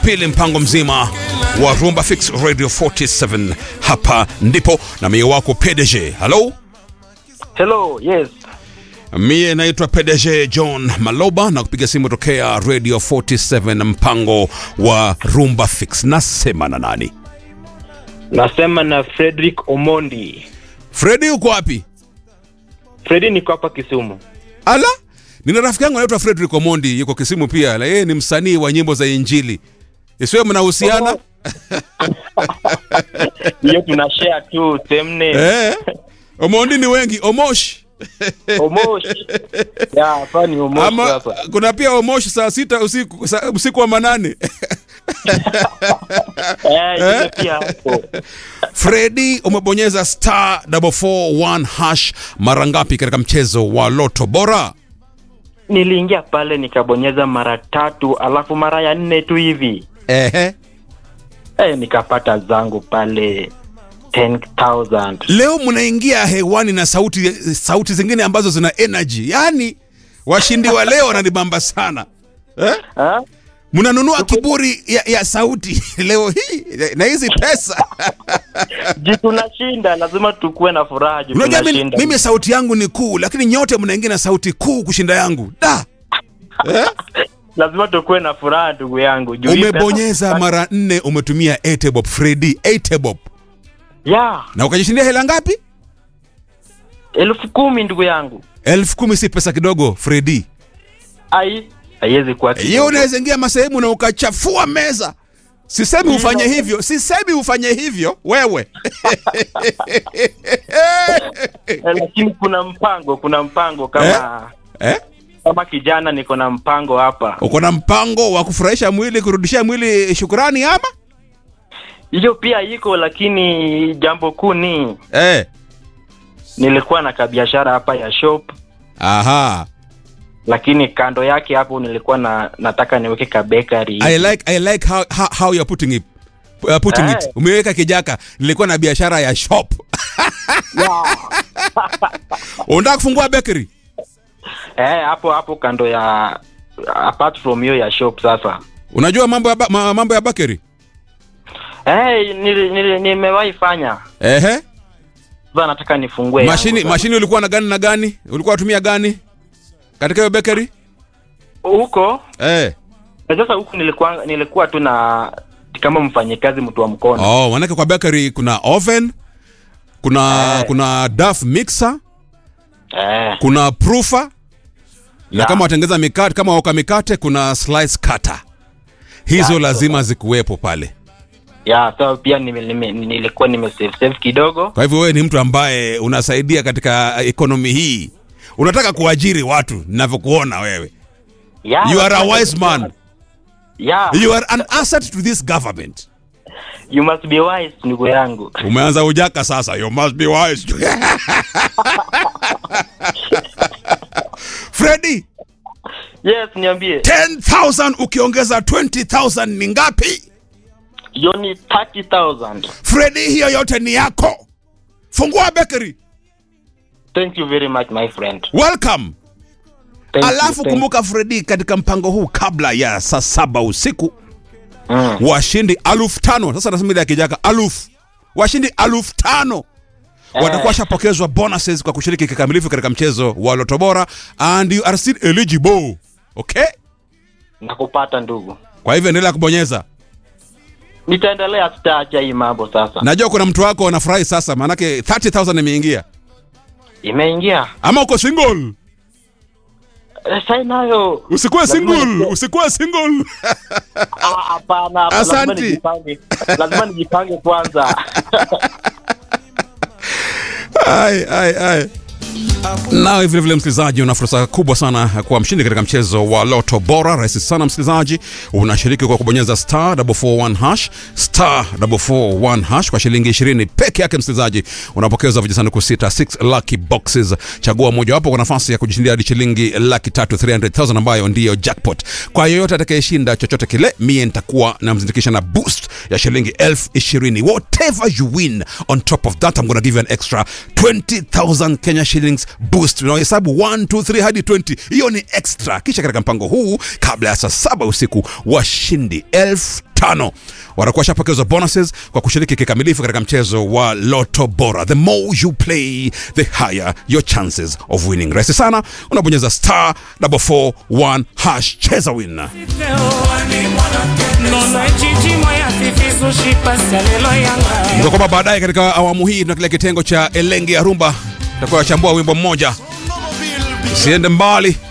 pili mpango mzima wa Rumba Fix Radio 47 hapa ndipo na mie wako PDG. Hello? Hello, yes. Mie naitwa PDG John Maloba na kupiga simu tokea Radio 47 mpango wa Rumba Fix. Nasema na nani? Nasema na Frederick Omondi. Fredi uko wapi? Fredi niko hapa Kisumu. Ala, nina rafiki yangu anaitwa Frederick Omondi, yuko Kisimu pia, na yeye ni msanii wa nyimbo za Injili. Isiwe mnahusiana? Hiyo tuna share tu same name. Eh. Omondi ni wengi, Omosh. Omosh. Ya, hapa ni Omosh Ama sasa. kuna pia Omosh saa sita usiku, saa, usiku wa manane. Eh, ile pia hapo. Fredi, umebonyeza star 441 hash mara ngapi katika mchezo wa Loto Bora? Niliingia pale nikabonyeza mara tatu alafu mara ya nne tu hivi. Ehe. Eh, nikapata zangu pale 10,000. Leo mnaingia hewani na sauti sauti zingine ambazo zina energy. Yaani washindi wa leo wananibamba sana. Eh? Ha? Mnanunua kiburi ya, ya sauti leo hii na hizi pesa. Ji tunashinda, lazima tukuwe na furaha ji Unajua mimi, tunashinda. mimi sauti yangu ni kuu, lakini nyote mnaingia na sauti kuu kushinda yangu. Da, Lazima tukuwe na furaha ndugu yangu. Juu hii umebonyeza pesa- mara nne, umetumia Etebob Freddy Etebob Ya, na ukajishindia hela ngapi? elfu kumi ndugu yangu. elfu kumi. Si pesa kidogo Freddy. Ai, haiwezi kuwa Hiyo kidogo. unaweza ingia masehemu na ukachafua meza. Sisemi ufanye hivyo, sisemi ufanye hivyo wewe. Eh, lakini kuna mpango, kuna mpango kama eh? kama kijana niko na mpango hapa. Uko na mpango wa kufurahisha mwili, kurudishia mwili shukurani ama? Hiyo pia iko, lakini jambo kuu ni Eh. nilikuwa na kabiashara hapa ya shop, Aha. lakini kando yake hapo nilikuwa na nataka niweke ka bakery. I like I like how how, how you're putting it. Uh, putting Eh. it. Umeweka kijaka, nilikuwa na biashara ya shop. Yeah. Unataka kufungua bakery? Eh, hapo hapo kando ya apart from hiyo ya shop sasa. Unajua mambo ya ba, ma, mambo ya bakery? Eh, nili- nili- nimewahi fanya. Ehe. Sasa nataka nifungue. yangu Mashini sasa. mashini ulikuwa na gani na gani? Ulikuwa unatumia gani? Katika hiyo bakery? huko Eh. na sasa huku nilikuwa nilikuwa tu na kama mfanyikazi mtu wa mkono. Oh, manake kwa bakery kuna oven, kuna Eh. kuna duff mixer, Eh. kuna proofer na Ya. kama watengeza mikate, kama waka mikate kuna slice cutter. Hizo Ya, lazima zikuwepo pale. Ya, so pia nime, nime, nilikuwa nime save save kidogo. Kwa hivyo wewe ni mtu ambaye unasaidia katika ekonomi hii. Unataka kuajiri watu ninavyokuona wewe. Ya, You are a wise man. Ya, You are an asset to this government. you must be wise ndugu yangu. Umeanza ujaka sasa. You must be wise. Freddy, Yes, niambie. 10,000 ukiongeza 20,000 ni ngapi? Hiyo ni 30,000. Freddy, hiyo yote ni yako. Fungua bakery. Thank you very much my friend. Welcome. Thank Alafu you, thank- kumbuka Freddy, katika mpango huu kabla ya saa saba usiku Mm. washindi alufu tano sasa nasema ile ya kijaka alufu washindi alufu tano watakuwa washapokezwa bonuses kwa kushiriki kikamilifu katika mchezo wa Loto Bora and you are still eligible okay Nakupata ndugu. kwa hivyo endelea kubonyeza Nitaendelea sitaacha hii mambo sasa. najua kuna mtu wako anafurahi sasa maanake 30000 imeingia Imeingia. ama uko single Eh, Sasa nayo. usikuwe Lazima single nikuwe- usikuwe single Ah, Hapana, hapana, lazima Asanti. nijipange. Lazima nijipange kwanza. ai, ai, ai. Nawe vile vile msikilizaji, una fursa kubwa sana ya kuwa mshindi katika mchezo wa Loto Bora. Rahisi sana msikilizaji, unashiriki kwa kubonyeza star 441 hash star 441 hash kwa shilingi 20 peke yake. Msikilizaji, unapokeza vijisanduku sita 6 lucky boxes. Chagua mojawapo kwa nafasi ya kujishindia hadi shilingi laki tatu 300,000 ambayo ndiyo jackpot. Kwa yeyote atakayeshinda chochote kile, mie nitakuwa namzindikisha na boost ya shilingi elfu ishirini. Whatever you win on top of that I'm gonna give you an extra 20,000 Kenya shillings boost. Unahesabu 1 2 3 hadi 20, hiyo ni extra. Kisha katika mpango huu, kabla ya saa saba usiku, washindi elfu tano watakuwa washapokezwa bonuses kwa kushiriki kikamilifu katika mchezo wa Lotto Bora. The more you play, the higher your chances of winning. Rahisi sana, unabonyeza star 441 hash, cheza win. Ndio kwamba baadaye katika awamu hii tuna kile kitengo cha Elenge ya Rumba, tutakuwa wachambua wimbo mmoja. Usiende mbali,